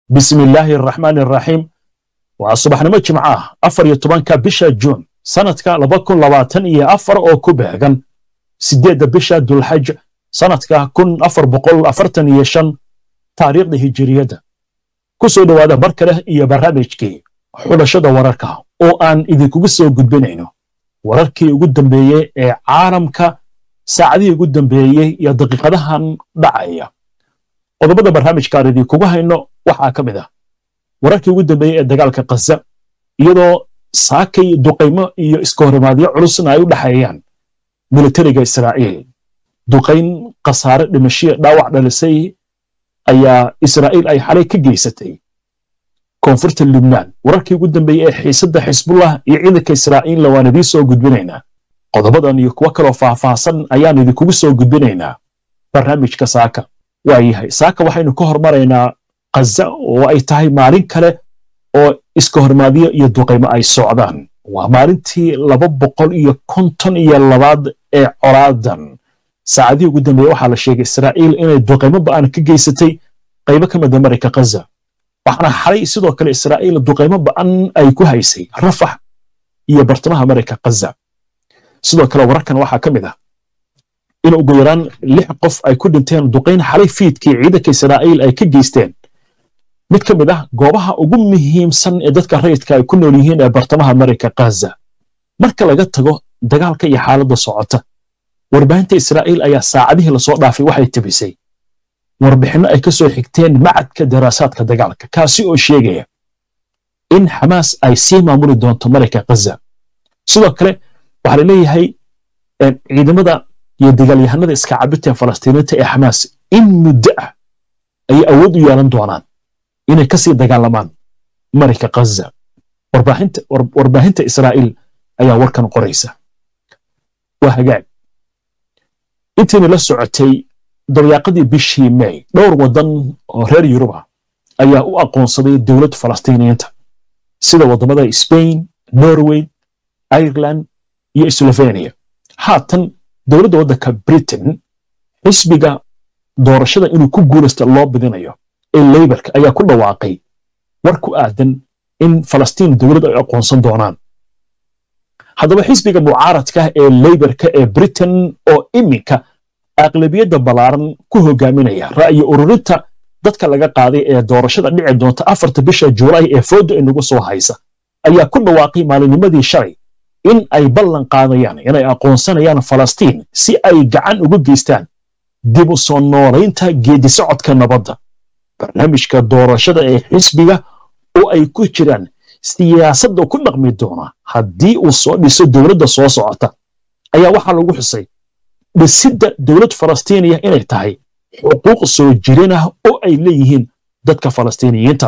bismi illaahi araxmaani araxiim waa subaxnimo jimco ah afar iyo tobanka bisha juun sanadka laba kun labaatan iyo afar oo ku beegan sideedda bisha dulxaj sanadka kun afar boqol afartan iyo shan taariikhda hijiriyadda ku soo dhowaada mar kale iyo barnaamijkii xulashada wararka oo aan idinkugu soo gudbinayno wararkii ugu dambeeyey ee caalamka saacadihii ugu dambeeyey iyo daqiiqadahan dhacaya qodobada barnaamijkaan idinkugu hayno waxaa ka mid ah wararkii ugu dambeeyey ee dagaalka khaza iyadoo saakay duqaymo iyo iskahorimaadyo culusna ay u dhexeeyaan militariga israa'iil duqayn khasaare dhimashiya dhaawac dhalisay ayaa israa'iil ay xalay ka geysatay koonfurta lubnaan wararkii ugu dambeeyey ee xiisadda xisbullah iyo ciidanka israa'iilla waan idiin soo gudbinaynaa qodobadan iyo kuwo kaloo faahfaahsan ayaan idinkugu soo gudbinaynaa barnaamijka saaka waa yahay saaka waxaynu ka hormaraynaa khaza oo ay tahay maalin kale oo iska hormaadyo iyo duqaymo ay socdaan waa maalintii laba boqol iyo konton iyo labaad ee colaadan saacadihii ugu dambeeye waxaa la sheegay israa'iil inay duqaymo ba'an ka geysatay qaybo ka mida marayka khaza waxaana xalay sidoo kale israa'iil duqaymo ba'an ay ku haysay rafax iyo bartamaha marayka khaza sidoo kale wararkan waxaa ka mid ah in ugu yaraan lix qof ay ku dhinteen duqayn xalay fiidkii ciidanka israa'iil ay ka geysteen mid ka mid ah goobaha ugu muhiimsan ee dadka rayidka ay ku nool yihiin ee bartamaha marayka khaza marka laga tago dagaalka iyo xaaladda socota warbaahinta israa'iil ayaa saacadihii lasoo dhaafay waxay tebisay warbixinno ay ka soo xigteen macadka daraasaadka dagaalka kaasi oo sheegaya in xamaas ay sii maamuli doonto marayka khaza sidoo kale waxaa la leeyahay ciidamada iyo dagaalyahanada iska cabirta ee falastiiniinta ee xamaas in muddo ah ayay awood u yeelan doonaan inay ka sii dagaalamaan marayka khaza warbaahinta israa'iil ayaa warkan qoraysa waa hagaag intiina la socotay daryaaqadii bishii may dhowr waddan oo reer yuruba ayaa u aqoonsaday dowlad falastiiniyiinta sida waddamada spain norway ireland iyo slovenia haatan dowladda waddanka britain xisbiga doorashada inuu ku guulaysta loo bidinayo ee leybarka ayaa ku dhawaaqay war ku aadan in falastiin dowlad ay aqoonsan doonaan haddaba xisbiga mucaaradka ee leybarka ee britain oo iminka aqlabiyadda ballaaran ku hogaaminaya ra'yi ururinta dadka laga qaaday ee doorashada dhici doonta afarta bisha juulaay ee fooda inagu soo haysa ayaa ku dhawaaqay maalinimadii shalay in ay ballan qaadayaan inay aqoonsanayaan falastiin si ay gacan uga geystaan dib u soo noolaynta geedisocodka nabadda barnaamijka doorashada ee xisbiga oo ay ku jiraan siyaasadda ku dhaqmi doona haddii uu soo dhiso dowladda soo socota ayaa waxaa lagu xusay dhisidda dowlad falastiiniya inay tahay xuquuq soo jirin ah oo ay leeyihiin dadka falastiiniyiinta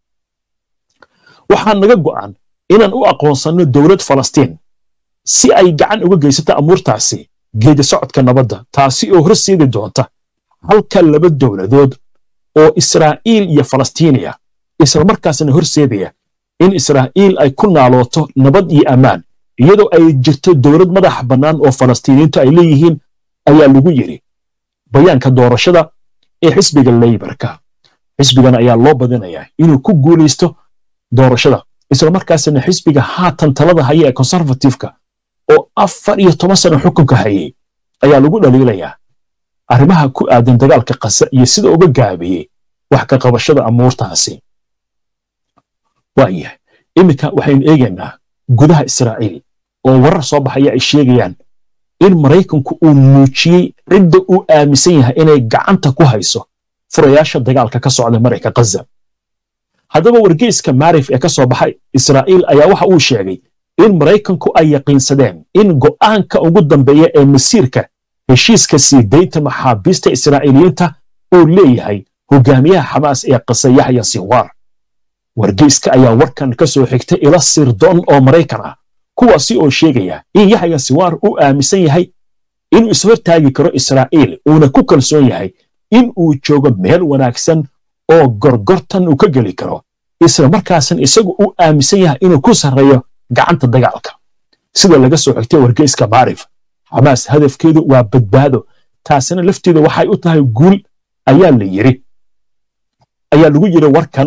waxaa naga go'an inaan u aqoonsanno dowlad falastiin si ay gacan uga geysato amuurtaasi geedi socodka nabadda taasi oo horseedi doonta halka laba dowladood oo israa'iil iyo falastiiniya islamarkaasna horseedaya in israa'iil ay ku naalooto nabad iyo ammaan iyadoo ay jirto dowlad madax bannaan oo falastiiniyiintu ay leeyihiin ayaa lagu yidhi bayaanka doorashada ee xisbiga leybarka xisbigan ayaa loo badinayaa inuu ku guulaysto doorashada islamarkaasna xisbiga haatan talada haya ee konservatifka oo afar iyo toban sano xukunka hayay ayaa lagu dhaliilayaa arrimaha ku aadan dagaalka kasa iyo sida uga gaabiyey wax ka qabashada amuurtaasi waayahay iminka waxaynu eegaynaa gudaha israa'iil oo warar soo baxaya ay sheegayaan in maraykanku uu muujiyey cidda uu aaminsan yahay inay gacanta ku hayso furayaasha dagaalka ka socda marayka khaza haddaba wargeyska maarif ee ka soo baxay israa'iil ayaa waxa uu sheegay in maraykanku ay yaqiinsadeen in go'aanka ugu dambeeya ee masiirka heshiiska sii daynta maxaabiista israa'iiliyiinta uu leeyahay hogaamiyaha xamaas ee qasa yaxya sinwaar wargeyska ayaa warkan ka soo xigtay ila sirdoon oo maraykan ah kuwaasi oo sheegaya in yaxya sinwaar uu aaminsan yahay inuu ishortaagi karo israa'iil uuna ku kalsoon yahay in uu joogo meel wanaagsan oo gorgortan uu ka geli karo isla markaasna isagu uu aaminsan yahay inuu ku sarreeyo gacanta dagaalka sida laga soo xigtay wargeyska maarif xamaas hadafkeedu waa badbaado taasina lafteeda waxay u tahay guul ayaa la yiri ayaa lagu yiri warkan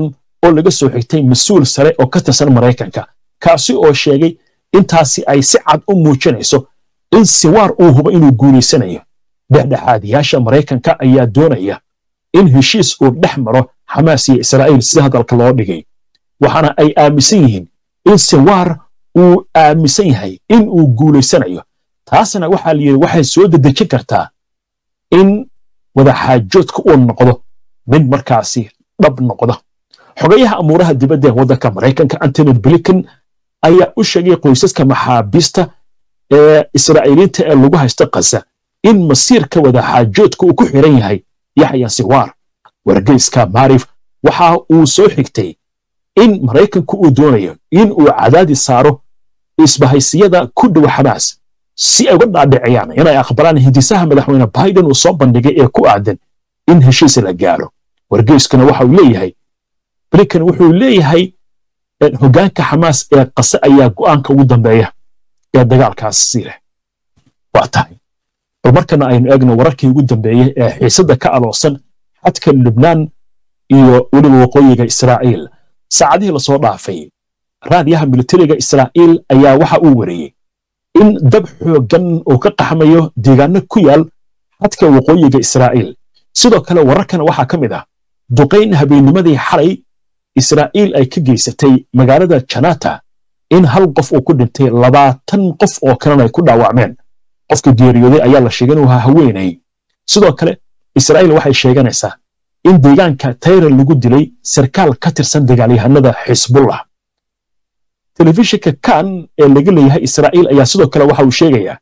oo laga soo xigtay mas-uul sare oo ka tirsan maraykanka kaasi oo sheegay intaasi ay si cad u muujinayso in siwaar uu hubo inuu guulaysanayo dhexdhexaadiyaasha maraykanka ayaa doonaya in heshiis uu dhex maro xamaas iyo israa'iil sida hadalka loo dhigay waxaana ay aaminsan yihiin in siwaar uu aaminsan yahay in uu guulaysanayo taasna waxaa layidhi waxay soo dedejin kartaa in wadaxaajoodka uu noqdo mid markaasi dhab noqda xogayaha amuuraha dibadda ee waddanka maraykanka antony blinken ayaa u sheegay qoysaska maxaabiista ee israa'iiliinta ee lagu haysta khaza in masiirka wadaxaajoodka uu ku xiran yahay yaxya siwaar wargeyska maarif waxa uu soo xigtay in maraykanku uu doonayo in uu cadaadi saaro isbahaysiyada ku dhow xamaas si ay uga dhaadhiciyaan inay aqbalaan hindisaha madaxweyne biden uu soo bandhigay ee ku aadan in heshiis la gaaro wargeyskuna waxa uu leeyahay blinken wuxuu leeyahay hoggaanka xamaas ee qase ayaa go'aanka ugu dambeeya ee dagaalkaasi leh waa tahay bal markana aynu eegno wararkii ugu dambeeyey ee xiisadda ka aloosan xadka lubnaan iyo weliba waqooyiga israa'iil saacadihii lasoo dhaafay raadiyaha militariga israa'iil ayaa waxa uu wariyey in dab xooggan uu ka qaxmayo deegaano ku yaal xadka waqooyiga israa'iil sidoo kale wararkana waxaa ka mid ah duqayn habeennimadii xalay israa'iil ay ka geysatay magaalada janata in hal qof uu ku dhintay labaatan qof oo kalena ay ku dhaawacmeen qofka geeriyooday ayaa la sheegay inuu ahaa haweenay sidoo kale israa'iil waxay sheeganaysaa in deegaanka tayra lagu dilay sarkaal ka tirsan dagaalyahanada xisbullah telefishinka kan ee laga leeyahay israa'iil ayaa sidoo kale waxa uu sheegayaa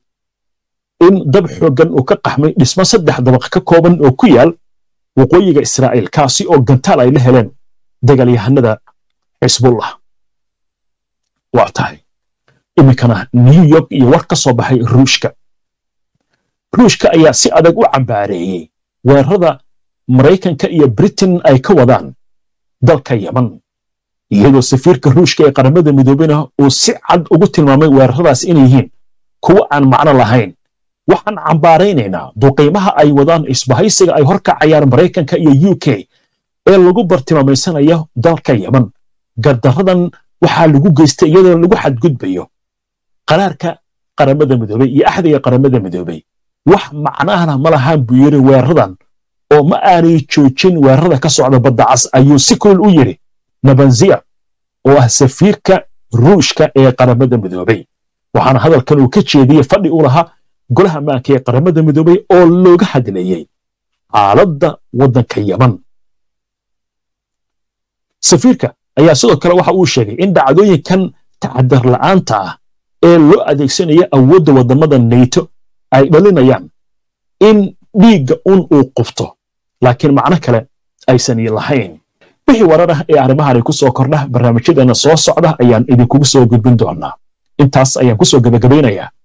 in dab xooggan uu ka qaxmay dhismo saddex dabaq ka kooban oo ku yaal waqooyiga israa'iil kaasi oo gantaal ay la heleen dagaalyahanada xisbullah waa tahay iminkana new york iyo war ka soo baxay ruushka ruushka ayaa si adag u cambaareeyey weerarada maraykanka iyo britain ay ka wadaan dalka yeman iyadoo safiirka ruushka ee qaramada midoobena uu si cad ugu tilmaamay weeraradaas inay yihiin kuwo aan macno lahayn waxaan cambaaraynaynaa duqiimaha ay wadaan isbahaysiga ay horkacayaan maraykanka iyo u k ee lagu bartilmaamaysanaya dalka yeman gardaradan waxaa lagu geystay iyadoo lagu xadgudbayo qaraarka qaramada midoobey iyo axdiga qaramada midoobey wax macnaahna ma lahaan buu yidhi weeraradan oo ma aanay joojin weerarada ka socda badda cas ayuu si kulul u yidhi nabanziya oo ah safiirka ruushka ee qaramada midoobey waxaana hadalkan uu ka jeediyey fadhi u lahaa golaha maanka ee qaramada midoobey oo looga hadlayey xaaladda waddanka yeman safiirka ayaa sidoo kale waxa uu sheegay in dhacdooyinkan tacadar la'aanta ah ee loo adeegsanaya awoodda waddamada nayto ay dhalinayaan in dhiigga un uu qufto laakiin macno kale aysan lahayn wixii warar ah ee arrimahan ku soo kordha barnaamijyadeena soo socda ayaan idinkugu soo gudbin doonaa intaas ayaan ku soo gebagabaynayaa